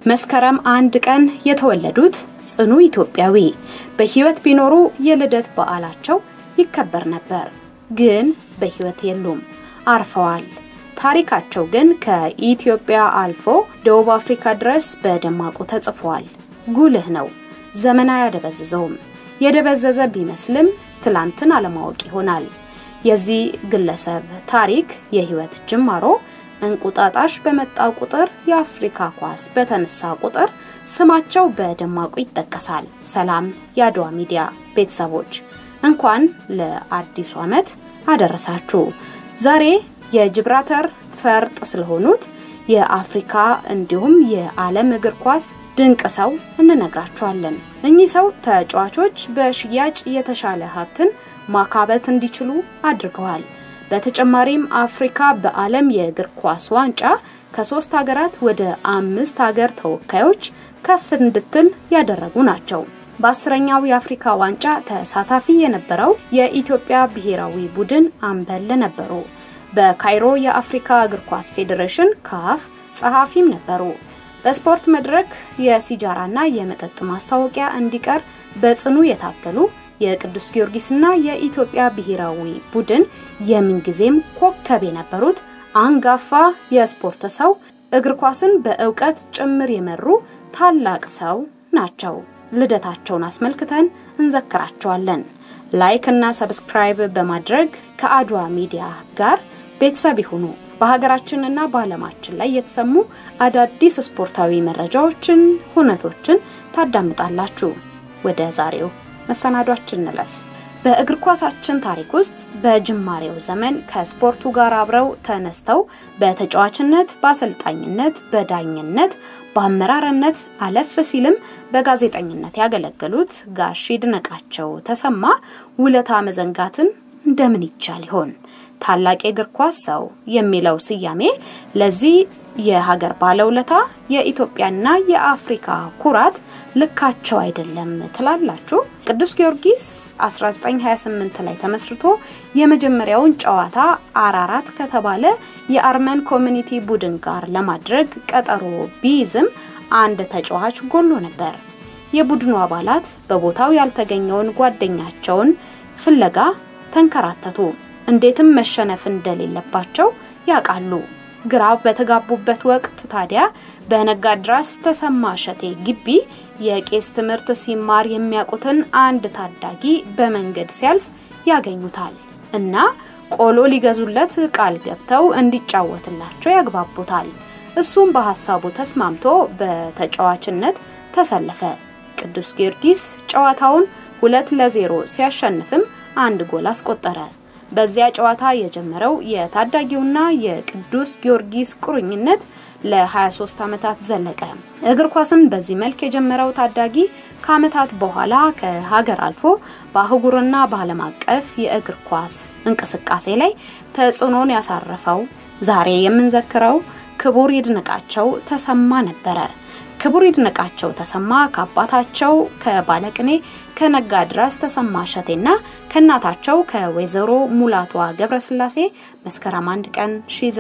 መስከረም አንድ ቀን የተወለዱት ጽኑ ኢትዮጵያዊ በሕይወት ቢኖሩ የልደት በዓላቸው ይከበር ነበር። ግን በሕይወት የሉም፣ አርፈዋል። ታሪካቸው ግን ከኢትዮጵያ አልፎ ደቡብ አፍሪካ ድረስ በደማቁ ተጽፏል። ጉልህ ነው። ዘመን አያደበዝዘውም። የደበዘዘ ቢመስልም ትላንትን አለማወቅ ይሆናል። የዚህ ግለሰብ ታሪክ የህይወት ጅማሮ እንቁጣጣሽ በመጣ ቁጥር የአፍሪካ ኳስ በተነሳ ቁጥር ስማቸው በደማቁ ይጠቀሳል። ሰላም የአድዋ ሚዲያ ቤተሰቦች እንኳን ለአዲሱ ዓመት አደረሳችሁ። ዛሬ የጅብራተር ፈርጥ ስለሆኑት የአፍሪካ እንዲሁም የዓለም እግር ኳስ ድንቅ ሰው እንነግራችኋለን። እኚህ ሰው ተጫዋቾች በሽያጭ የተሻለ ሀብትን ማካበት እንዲችሉ አድርገዋል። በተጨማሪም አፍሪካ በዓለም የእግር ኳስ ዋንጫ ከሶስት ሀገራት ወደ አምስት ሀገር ተወካዮች ከፍ እንድትል ያደረጉ ናቸው። በአስረኛው የአፍሪካ ዋንጫ ተሳታፊ የነበረው የኢትዮጵያ ብሔራዊ ቡድን አምበል ነበሩ። በካይሮ የአፍሪካ እግር ኳስ ፌዴሬሽን ካፍ ጸሐፊም ነበሩ። በስፖርት መድረክ የሲጃራና የመጠጥ ማስታወቂያ እንዲቀር በጽኑ የታገሉ የቅዱስ ጊዮርጊስና የኢትዮጵያ ብሔራዊ ቡድን የምንጊዜም ኮከብ የነበሩት አንጋፋ የስፖርት ሰው እግር ኳስን በእውቀት ጭምር የመሩ ታላቅ ሰው ናቸው። ልደታቸውን አስመልክተን እንዘክራቸዋለን። ላይክ እና ሰብስክራይብ በማድረግ ከአድዋ ሚዲያ ጋር ቤተሰብ ይሁኑ። በሀገራችንና በዓለማችን ላይ የተሰሙ አዳዲስ ስፖርታዊ መረጃዎችን፣ ሁነቶችን ታዳምጣላችሁ። ወደ ዛሬው መሰናዷችን እንለፍ። በእግር ኳሳችን ታሪክ ውስጥ በጅማሬው ዘመን ከስፖርቱ ጋር አብረው ተነስተው በተጫዋችነት፣ በአሰልጣኝነት፣ በዳኝነት፣ በአመራርነት አለፍ ሲልም በጋዜጠኝነት ያገለገሉት ጋሽ ይድነቃቸው ተሰማ ውለታ መዘንጋትን እንደምን ይቻል ይሆን? ታላቅ የእግር ኳስ ሰው የሚለው ስያሜ ለዚህ የሀገር ባለውለታ የኢትዮጵያና የአፍሪካ ኩራት ልካቸው አይደለም ትላላችሁ? ቅዱስ ጊዮርጊስ 1928 ላይ ተመስርቶ የመጀመሪያውን ጨዋታ አራራት ከተባለ የአርመን ኮሚኒቲ ቡድን ጋር ለማድረግ ቀጠሮ ቢይዝም አንድ ተጫዋች ጎሎ ነበር። የቡድኑ አባላት በቦታው ያልተገኘውን ጓደኛቸውን ፍለጋ ተንከራተቱ። እንዴትም መሸነፍ እንደሌለባቸው ያውቃሉ። ግራ በተጋቡበት ወቅት ታዲያ በነጋድራስ ተሰማ እሸቴ ግቢ የቄስ ትምህርት ሲማር የሚያውቁትን አንድ ታዳጊ በመንገድ ሲያልፍ ያገኙታል እና ቆሎ ሊገዙለት ቃል ገብተው እንዲጫወትላቸው ያግባቡታል። እሱም በሀሳቡ ተስማምቶ በተጫዋችነት ተሰለፈ። ቅዱስ ጊዮርጊስ ጨዋታውን ሁለት ለዜሮ ሲያሸንፍም አንድ ጎል አስቆጠረ። በዚያ ጨዋታ የጀመረው የታዳጊውና የቅዱስ ጊዮርጊስ ቁርኝነት ለ23 ዓመታት ዘለቀ። እግር ኳስን በዚህ መልክ የጀመረው ታዳጊ ከዓመታት በኋላ ከሀገር አልፎ በአህጉርና በዓለም አቀፍ የእግር ኳስ እንቅስቃሴ ላይ ተጽዕኖን ያሳረፈው ዛሬ የምንዘክረው ክቡር ይድነቃቸው ተሰማ ነበረ። ክቡር ይድነቃቸው ተሰማ ከአባታቸው ከባለቅኔ ከነጋድራስ ተሰማ እሸቴና ከእናታቸው ከወይዘሮ ሙላቷ ገብረስላሴ መስከረም አንድ ቀን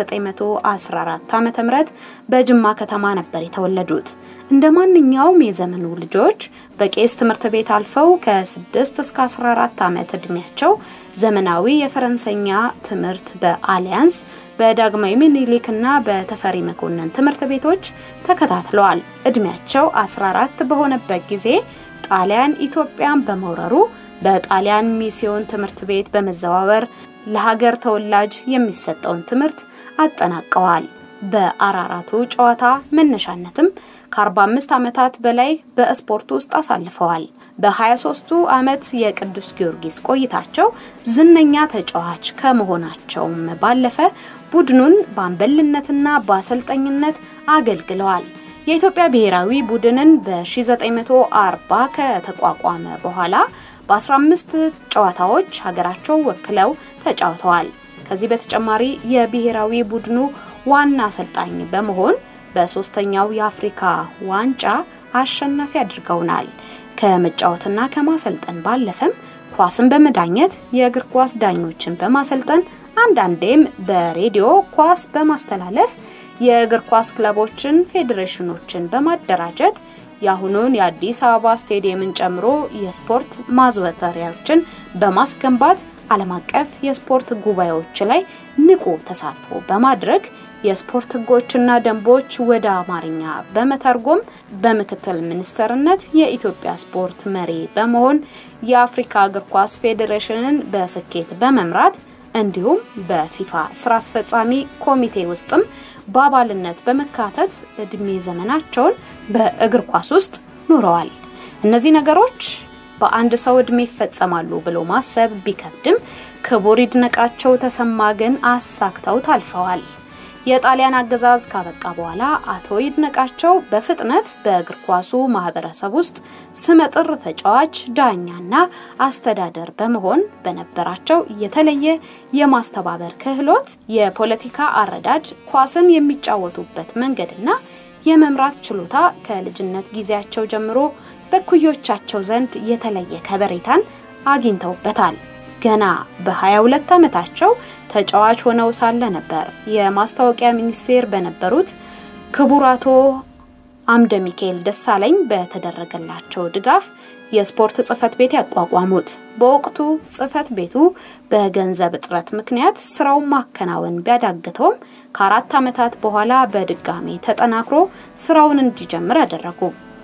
1914 ዓ.ም በጅማ ከተማ ነበር የተወለዱት። እንደ ማንኛውም የዘመኑ ልጆች በቄስ ትምህርት ቤት አልፈው ከ6 እስከ 14 ዓመት ዕድሜያቸው ዘመናዊ የፈረንሰኛ ትምህርት በአሊያንስ በዳግማዊ ምኒልክና በተፈሪ መኮንን ትምህርት ቤቶች ተከታትለዋል። እድሜያቸው 14 በሆነበት ጊዜ ጣሊያን ኢትዮጵያን በመውረሩ በጣሊያን ሚስዮን ትምህርት ቤት በመዘዋወር ለሀገር ተወላጅ የሚሰጠውን ትምህርት አጠናቀዋል። በአራራቱ ጨዋታ መነሻነትም ከ45 ዓመታት በላይ በስፖርት ውስጥ አሳልፈዋል። በ23ቱ ዓመት የቅዱስ ጊዮርጊስ ቆይታቸው ዝነኛ ተጫዋች ከመሆናቸውም ባለፈ ቡድኑን በአምበልነትና በአሰልጣኝነት አገልግለዋል። የኢትዮጵያ ብሔራዊ ቡድንን በ1940 ከተቋቋመ በኋላ በ15 ጨዋታዎች ሀገራቸው ወክለው ተጫውተዋል። ከዚህ በተጨማሪ የብሔራዊ ቡድኑ ዋና አሰልጣኝ በመሆን በሶስተኛው የአፍሪካ ዋንጫ አሸናፊ አድርገውናል። ከመጫወትና ከማሰልጠን ባለፈም ኳስን በመዳኘት የእግር ኳስ ዳኞችን በማሰልጠን አንዳንዴም በሬዲዮ ኳስ በማስተላለፍ የእግር ኳስ ክለቦችን፣ ፌዴሬሽኖችን በማደራጀት የአሁኑን የአዲስ አበባ ስቴዲየምን ጨምሮ የስፖርት ማዘውተሪያዎችን በማስገንባት ዓለም አቀፍ የስፖርት ጉባኤዎች ላይ ንቁ ተሳትፎ በማድረግ የስፖርት ሕጎችና ደንቦች ወደ አማርኛ በመተርጎም በምክትል ሚኒስትርነት የኢትዮጵያ ስፖርት መሪ በመሆን የአፍሪካ እግር ኳስ ፌዴሬሽንን በስኬት በመምራት እንዲሁም በፊፋ ስራ አስፈጻሚ ኮሚቴ ውስጥም በአባልነት በመካተት እድሜ ዘመናቸውን በእግር ኳስ ውስጥ ኑረዋል። እነዚህ ነገሮች በአንድ ሰው እድሜ ይፈጸማሉ ብሎ ማሰብ ቢከብድም ክቡር ይድነቃቸው ተሰማ ግን አሳክተው ታልፈዋል። የጣሊያን አገዛዝ ካበቃ በኋላ አቶ ይድነቃቸው በፍጥነት በእግር ኳሱ ማህበረሰብ ውስጥ ስመጥር ተጫዋች፣ ዳኛና አስተዳደር በመሆን በነበራቸው የተለየ የማስተባበር ክህሎት፣ የፖለቲካ አረዳድ፣ ኳስን የሚጫወቱበት መንገድና የመምራት ችሎታ ከልጅነት ጊዜያቸው ጀምሮ በኩዮቻቸው ዘንድ የተለየ ከበሬታን አግኝተውበታል። ገና በ22 ዓመታቸው ተጫዋች ሆነው ሳለ ነበር የማስታወቂያ ሚኒስቴር በነበሩት ክቡር አቶ አምደ ሚካኤል ደሳለኝ በተደረገላቸው ድጋፍ የስፖርት ጽህፈት ቤት ያቋቋሙት። በወቅቱ ጽህፈት ቤቱ በገንዘብ እጥረት ምክንያት ስራውን ማከናወን ቢያዳግተውም ከአራት ዓመታት በኋላ በድጋሜ ተጠናክሮ ስራውን እንዲጀምር አደረጉ።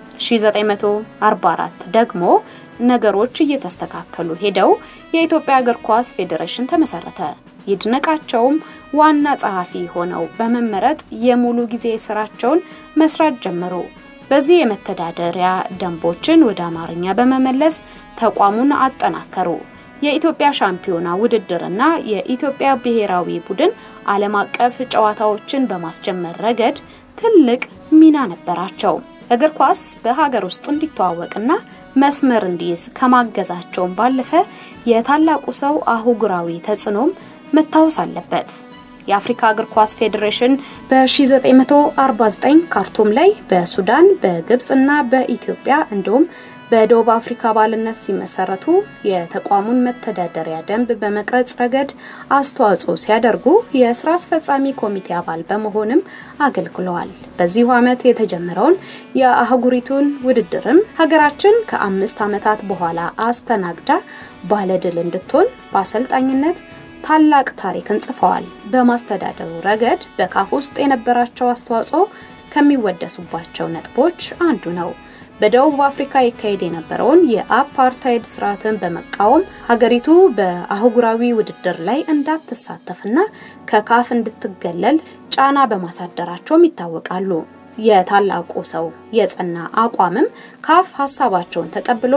1944 ደግሞ ነገሮች እየተስተካከሉ ሄደው የኢትዮጵያ እግር ኳስ ፌዴሬሽን ተመሰረተ። ይድነቃቸውም ዋና ጸሐፊ ሆነው በመመረጥ የሙሉ ጊዜ ስራቸውን መስራት ጀመሩ። በዚህ የመተዳደሪያ ደንቦችን ወደ አማርኛ በመመለስ ተቋሙን አጠናከሩ። የኢትዮጵያ ሻምፒዮና ውድድርና የኢትዮጵያ ብሔራዊ ቡድን ዓለም አቀፍ ጨዋታዎችን በማስጀመር ረገድ ትልቅ ሚና ነበራቸው። እግር ኳስ በሀገር ውስጥ እንዲተዋወቅና መስመር እንዲይዝ ከማገዛቸውም ባለፈ የታላቁ ሰው አህጉራዊ ተጽዕኖም መታወስ አለበት። የአፍሪካ እግር ኳስ ፌዴሬሽን በ1949 ካርቱም ላይ በሱዳን በግብፅና በኢትዮጵያ እንዲሁም በደቡብ አፍሪካ አባልነት ሲመሰረቱ የተቋሙን መተዳደሪያ ደንብ በመቅረጽ ረገድ አስተዋጽኦ ሲያደርጉ የስራ አስፈጻሚ ኮሚቴ አባል በመሆንም አገልግለዋል። በዚሁ ዓመት የተጀመረውን የአህጉሪቱን ውድድርም ሀገራችን ከአምስት ዓመታት በኋላ አስተናግዳ ባለድል እንድትሆን በአሰልጣኝነት ታላቅ ታሪክን ጽፈዋል። በማስተዳደሩ ረገድ በካፍ ውስጥ የነበራቸው አስተዋጽኦ ከሚወደሱባቸው ነጥቦች አንዱ ነው። በደቡብ አፍሪካ ይካሄድ የነበረውን የአፓርታይድ ስርዓትን በመቃወም ሀገሪቱ በአህጉራዊ ውድድር ላይ እንዳትሳተፍና ከካፍ እንድትገለል ጫና በማሳደራቸውም ይታወቃሉ። የታላቁ ሰው የጸና አቋምም ካፍ ሀሳባቸውን ተቀብሎ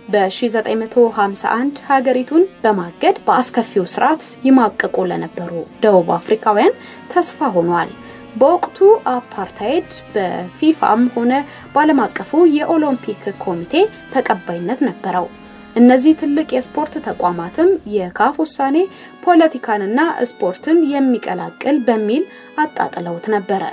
በ1951 ሀገሪቱን በማገድ በአስከፊው ስርዓት ይማቅቁ ለነበሩ ደቡብ አፍሪካውያን ተስፋ ሆኗል። በወቅቱ አፓርታይድ በፊፋም ሆነ በዓለም አቀፉ የኦሎምፒክ ኮሚቴ ተቀባይነት ነበረው። እነዚህ ትልቅ የስፖርት ተቋማትም የካፍ ውሳኔ ፖለቲካንና ስፖርትን የሚቀላቅል በሚል አጣጥለውት ነበረ።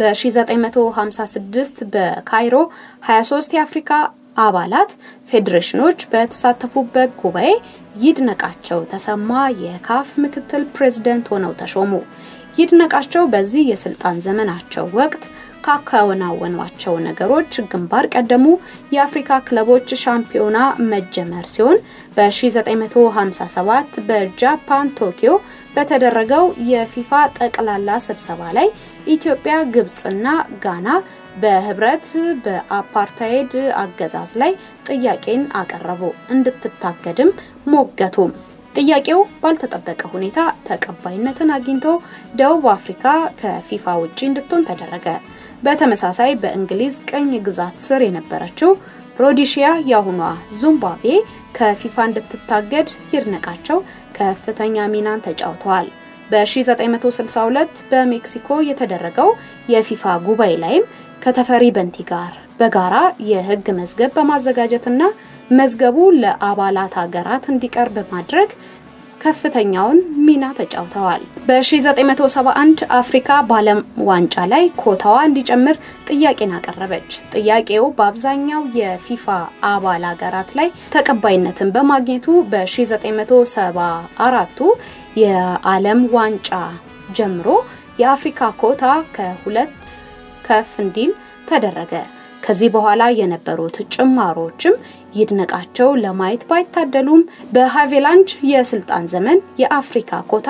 በ1956 በካይሮ 23 የአፍሪካ አባላት ፌዴሬሽኖች በተሳተፉበት ጉባኤ ይድነቃቸው ተሰማ የካፍ ምክትል ፕሬዝደንት ሆነው ተሾሙ። ይድነቃቸው በዚህ የስልጣን ዘመናቸው ወቅት ካከናወኗቸው ነገሮች ግንባር ቀደሙ የአፍሪካ ክለቦች ሻምፒዮና መጀመር ሲሆን በ1957 በጃፓን ቶኪዮ በተደረገው የፊፋ ጠቅላላ ስብሰባ ላይ ኢትዮጵያ፣ ግብፅና ጋና በህብረት በአፓርታይድ አገዛዝ ላይ ጥያቄን አቀረቡ። እንድትታገድም ሞገቱም። ጥያቄው ባልተጠበቀ ሁኔታ ተቀባይነትን አግኝቶ ደቡብ አፍሪካ ከፊፋ ውጪ እንድትሆን ተደረገ። በተመሳሳይ በእንግሊዝ ቅኝ ግዛት ስር የነበረችው ሮዲሺያ የአሁኗ ዚምባብዌ ከፊፋ እንድትታገድ ይድነቃቸው ከፍተኛ ሚናን ተጫውተዋል። በ1962 በሜክሲኮ የተደረገው የፊፋ ጉባኤ ላይም ከተፈሪ በንቲ ጋር በጋራ የህግ መዝገብ በማዘጋጀትና መዝገቡ ለአባላት ሀገራት እንዲቀርብ በማድረግ ከፍተኛውን ሚና ተጫውተዋል። በ1971 አፍሪካ በዓለም ዋንጫ ላይ ኮታዋ እንዲጨምር ጥያቄን አቀረበች። ጥያቄው በአብዛኛው የፊፋ አባል ሀገራት ላይ ተቀባይነትን በማግኘቱ በ1974ቱ የዓለም ዋንጫ ጀምሮ የአፍሪካ ኮታ ከሁለት ከፍ እንዲል ተደረገ። ከዚህ በኋላ የነበሩት ጭማሮችም ይድነቃቸው ለማየት ባይታደሉም በሃቬላንድ የስልጣን ዘመን የአፍሪካ ኮታ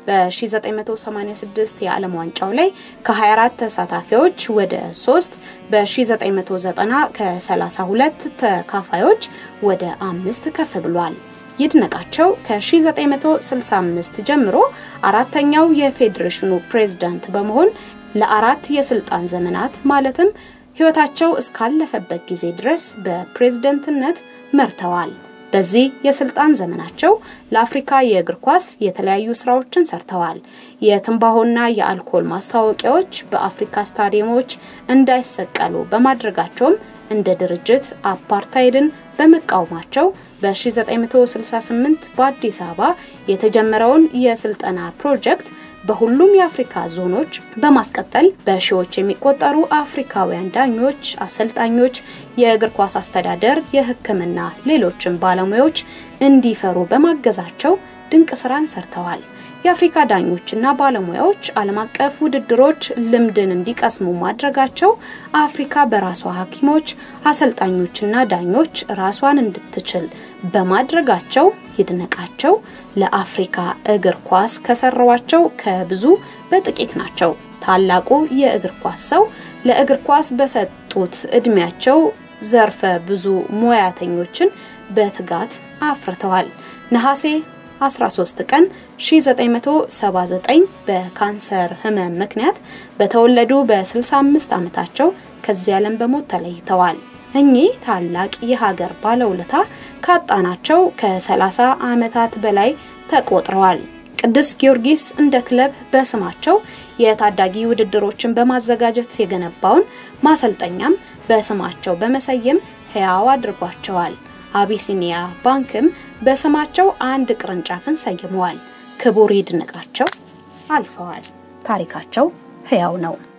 በ1986 የዓለም ዋንጫው ላይ ከ24 ተሳታፊዎች ወደ 3 በ1990 ከ32 ተካፋዮች ወደ አምስት ከፍ ብሏል። ይድነቃቸው ከ1965 ጀምሮ አራተኛው የፌዴሬሽኑ ፕሬዝዳንት በመሆን ለአራት የስልጣን ዘመናት ማለትም ሕይወታቸው እስካለፈበት ጊዜ ድረስ በፕሬዝደንትነት መርተዋል። በዚህ የስልጣን ዘመናቸው ለአፍሪካ የእግር ኳስ የተለያዩ ስራዎችን ሰርተዋል። የትንባሆና የአልኮል ማስታወቂያዎች በአፍሪካ ስታዲየሞች እንዳይሰቀሉ በማድረጋቸውም እንደ ድርጅት አፓርታይድን በመቃወማቸው በ1968 በአዲስ አበባ የተጀመረውን የስልጠና ፕሮጀክት በሁሉም የአፍሪካ ዞኖች በማስቀጠል በሺዎች የሚቆጠሩ አፍሪካውያን ዳኞች፣ አሰልጣኞች፣ የእግር ኳስ አስተዳደር፣ የሕክምና ሌሎችም ባለሙያዎች እንዲፈሩ በማገዛቸው ድንቅ ስራን ሰርተዋል። የአፍሪካ ዳኞችና ባለሙያዎች ዓለም አቀፍ ውድድሮች ልምድን እንዲቀስሙ ማድረጋቸው አፍሪካ በራሷ ሐኪሞች፣ አሰልጣኞችና ዳኞች ራሷን እንድትችል በማድረጋቸው ይድነቃቸው ለአፍሪካ እግር ኳስ ከሰሯቸው ከብዙ በጥቂት ናቸው። ታላቁ የእግር ኳስ ሰው ለእግር ኳስ በሰጡት እድሜያቸው ዘርፈ ብዙ ሙያተኞችን በትጋት አፍርተዋል። ነሐሴ 13 ቀን 1979 በካንሰር ህመም ምክንያት በተወለዱ በ65 ዓመታቸው ከዚህ ዓለም በሞት ተለይተዋል። እኚህ ታላቅ የሀገር ባለውለታ ካጣናቸው ከ30 ዓመታት በላይ ተቆጥረዋል። ቅዱስ ጊዮርጊስ እንደ ክለብ በስማቸው የታዳጊ ውድድሮችን በማዘጋጀት የገነባውን ማሰልጠኛም በስማቸው በመሰየም ሕያው አድርጓቸዋል። አቢሲኒያ ባንክም በስማቸው አንድ ቅርንጫፍን ሰይመዋል። ክቡር ይድነቃቸው አልፈዋል። ታሪካቸው ሕያው ነው።